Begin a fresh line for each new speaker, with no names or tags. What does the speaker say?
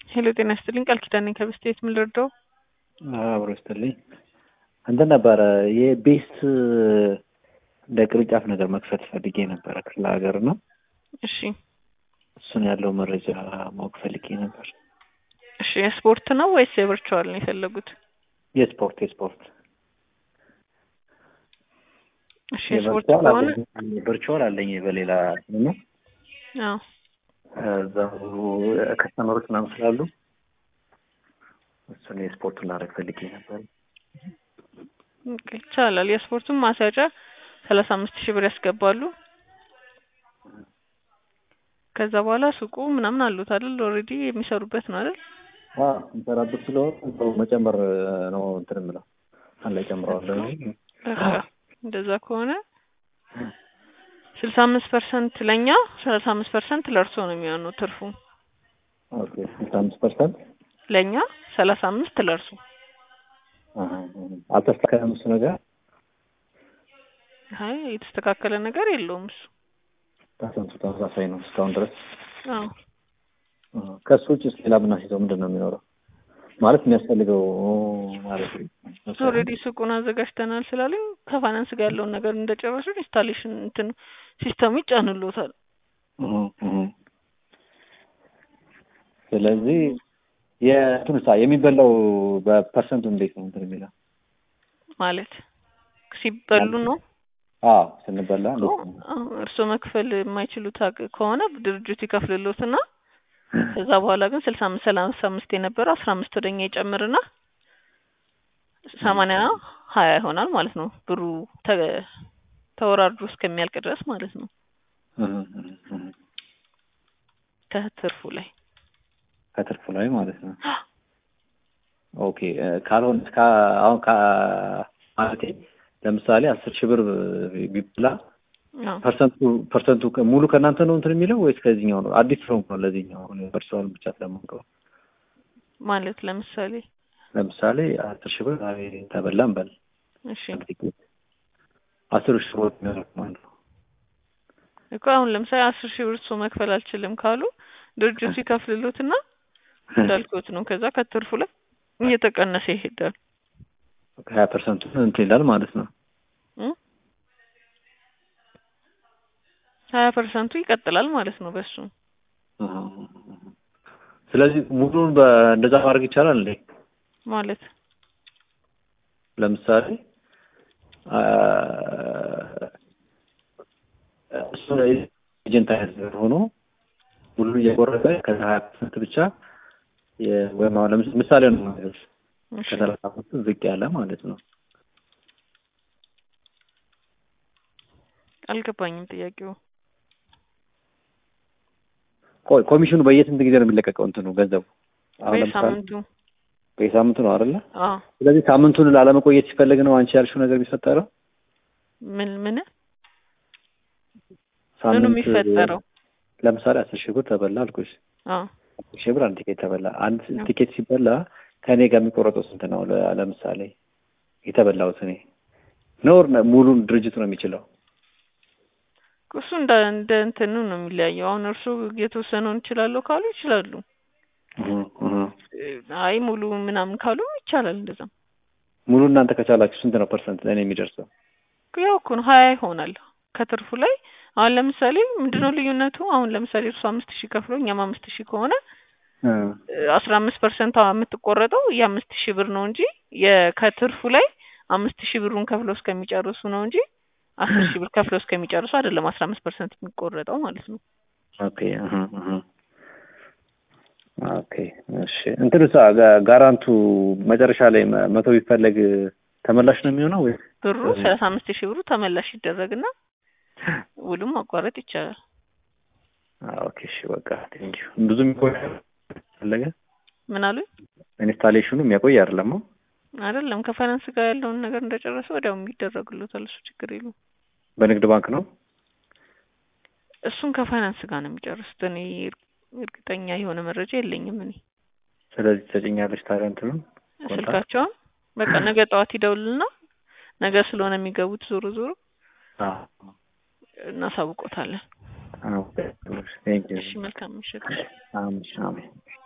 ሄሎ ጤና ይስጥልኝ ቃል ኪዳን ነኝ ከብስቴት ምን ልርዳው?
አብሮ ይስጥልኝ እንትን ነበረ የቤስት እንደ ቅርንጫፍ ነገር መክፈት ፈልጌ ነበረ ክፍለ ሀገር ነው።
እሺ
እሱን ያለው መረጃ ማወቅ ፈልጌ ነበር።
እሺ የስፖርት ነው ወይስ የቨርቹዋል ነው የፈለጉት?
የስፖርት የስፖርት
እሺ የስፖርት
የቨርቹዋል
ከሆነ
አለኝ ቨርቹዋል አለኝ በሌላ ነው
አዎ
እዛው ከስተመሮች ምናምን ስላሉ እሱን የስፖርቱን ላደርግ ፈልጌ ነበር።
ኦኬ፣ ይቻላል። የስፖርቱን ማስያዣ ሰላሳ አምስት ሺህ ብር ያስገባሉ። ከዛ በኋላ ሱቁ ምናምን አሉት አይደል? ኦልሬዲ የሚሰሩበት ነው አይደል?
እንሰራበት ስለሆነ እዛው መጨመር ነው እንትን የምለው አንድ ላይ ጨምረዋለሁ እንጂ
በቃ እንደዛ ከሆነ ስልሳ አምስት ፐርሰንት ለእኛ ሰላሳ አምስት ፐርሰንት ለእርሶ ነው የሚሆነው ትርፉ።
ኦኬ ስልሳ አምስት ፐርሰንት
ለእኛ ሰላሳ አምስት ለእርሱ።
አልተስተካከለም እሱ ነገር
አይ የተስተካከለ ነገር የለውም እሱ።
ፐርሰንቱ ተመሳሳይ ነው እስካሁን ድረስ።
አዎ
ከሱ ውጭ ሌላ ብናስይዘው ምንድን ነው የሚኖረው? ማለት የሚያስፈልገው ማለት ነው።
ኦልሬዲ ሱቁን አዘጋጅተናል ስላሉኝ ከፋይናንስ ጋር ያለውን ነገር እንደጨረሱ ኢንስታሌሽን እንትን ሲስተሙ ይጫንሎታል።
እህ እህ። ስለዚህ የእንትኑ ሳ የሚበላው በፐርሰንቱ እንዴት ነው እንትን የሚለው?
ማለት ሲበሉ ነው።
አዎ ስንበላ እንዴት ነው?
አዎ፣ እርስዎ መክፈል የማይችሉት አቅ- ከሆነ ድርጅቱ ይከፍልሎትና ከዛ በኋላ ግን ስልሳ አምስት ሰላሳ አምስት የነበረው አስራ አምስት ወደኛ ይጨምርና ሰማንያ ሀያ ይሆናል ማለት ነው። ብሩ ተ- ተወራርዶ እስከሚያልቅ ድረስ ማለት ነው
እህ እህ እህ።
ከትርፉ ላይ
ከትርፉ ላይ ማለት ነው። ኦኬ እ፣ ካልሆነ እስከ አሁን ከ ማለቴ ለምሳሌ አስር ሺህ ብር ቢበላ
አዎ
ፐርሰንቱ ፐርሰንቱ ከ- ሙሉ ከእናንተ ነው እንትን የሚለው ወይስ ከዚህኛው ነው? አዲስ ስለሆንኩ ነው ለዚህኛው አሁን ፐርሰንቱን ብቻ ስለማውቀው።
ማለት ለምሳሌ
ለምሳሌ አስር ሺህ ብር ዛሬ ተበላን በል
እሺ
አንድ ቲኬት አስር ሺህ ብር የሚሆነው ማለት ነው።
እኮ አሁን ለምሳሌ አስር ሺህ ብር እሱ መክፈል አልችልም ካሉ ድርጅቱ ይከፍልሎትና እንዳልኩት ነው። ከዛ ከትርፉ ላይ እየተቀነሰ ይሄዳል።
ሀያ ፐርሰንቱ እንትን ይላል ማለት ነው።
እ? ሀያ ፐርሰንቱ ይቀጥላል ማለት ነው በሱ
ስለዚህ ሙሉን በእንደዛ ማድረግ ይቻላል እንዴ?
ማለት
ለምሳሌ አ፣ እሱ ኤጀንት አይነት ነገር ሆኖ ሁሉ እየቆረጠ ከዛ ሀያ ፐርሰንት ብቻ የ- ወይም አሁን ለምስ- ምሳሌ ነው ነገር
እሺ
ከሰላሳ አምስት ዝቅ ያለ ማለት ነው።
አልገባኝም ጥያቄው።
ቆይ ኮሚሽኑ በየስንት ጊዜ ነው የሚለቀቀው? እንትኑ ገንዘቡ አሁን ለምሳሌ
በሳምንቱ
በየሳምንቱ ነው አይደለ?
አዎ
ስለዚህ ሳምንቱን ላለመቆየት ሲፈልግ ነው አንቺ ያልሽው ነገር የሚፈጠረው።
ምን ምን ምኑ
ሳምንት
የሚፈጠረው?
ለምሳሌ አስር ሺህ ብር ተበላ አልኩሽ።
አዎ
አስር ሺህ ብር አንድ ቲኬት ተበላ። አንድ
አዎ።
ቲኬት ሲበላ ከእኔ ጋር የሚቆረጠው ስንት ነው? ለ- ለምሳሌ የተበላሁት እኔ ኖር ሙሉን ድርጅቱ ነው የሚችለው።
እሱ እንደ እንደ እንትኑ ነው የሚለያየው። አሁን እርሱ የተወሰነውን ይችላለሁ ካሉ ይችላሉ።
እህ እህ።
አይ ሙሉ ምናምን ካሉ ይቻላል። እንደዛም
ሙሉ እናንተ ከቻላችሁ ስንት ነው ፐርሰንት ለእኔ የሚደርሰው?
ያው እኮ ነው ሀያ ይሆናል ከትርፉ ላይ። አሁን ለምሳሌ ምንድነው ልዩነቱ? አሁን ለምሳሌ እርሱ አምስት ሺህ ከፍሎ እኛም አምስት ሺህ ከሆነ
እ፣
አስራ አምስት ፐርሰንት የምትቆረጠው የአምስት ሺህ ብር ነው እንጂ የ- ከትርፉ ላይ አምስት ሺህ ብሩን ከፍለው እስከሚጨርሱ ነው እንጂ አስር ሺህ ብር ከፍለው እስከሚጨርሱ አይደለም አስራ አምስት ፐርሰንት የሚቆረጠው ማለት ነው።
ኦኬ እህ እህ። ኦኬ እሺ። እንትኑ ሳ ጋ- ጋራንቱ መጨረሻ ላይ መ- መቶ ቢፈለግ ተመላሽ ነው የሚሆነው ወይ?
ብሩ ሰላሳ አምስት ሺህ ብሩ ተመላሽ ይደረግና ውሉም ማቋረጥ ይቻላል።
ኦኬ እሺ በቃ ቴንኪው። ብዙ የሚቆይ ፈለገ
ምን አሉኝ?
ኢንስታሌሽኑ የሚያቆይ አይደለም። አዎ?
አይደለም ከፋይናንስ ጋር ያለውን ነገር እንደጨረሰ ወዲያው የሚደረግሎታል። እሱ ችግር የለውም።
በንግድ ባንክ ነው።
እሱን ከፋይናንስ ጋር ነው የሚጨርሱት። እኔ እርግጠኛ የሆነ መረጃ የለኝም። እኔ
ስለዚህ ተጨኛለች ታዲያ እንትኑን ኮንታክት?
ስልካቸውን በቃ ነገ ጠዋት ይደውልና ነገ ስለሆነ የሚገቡት ዞሮ ዞሮ
አዎ።
እናሳውቆታለን።
አዎ። ቴንኪው።
እሺ መልካም ምሽት።
አሜን አሜን።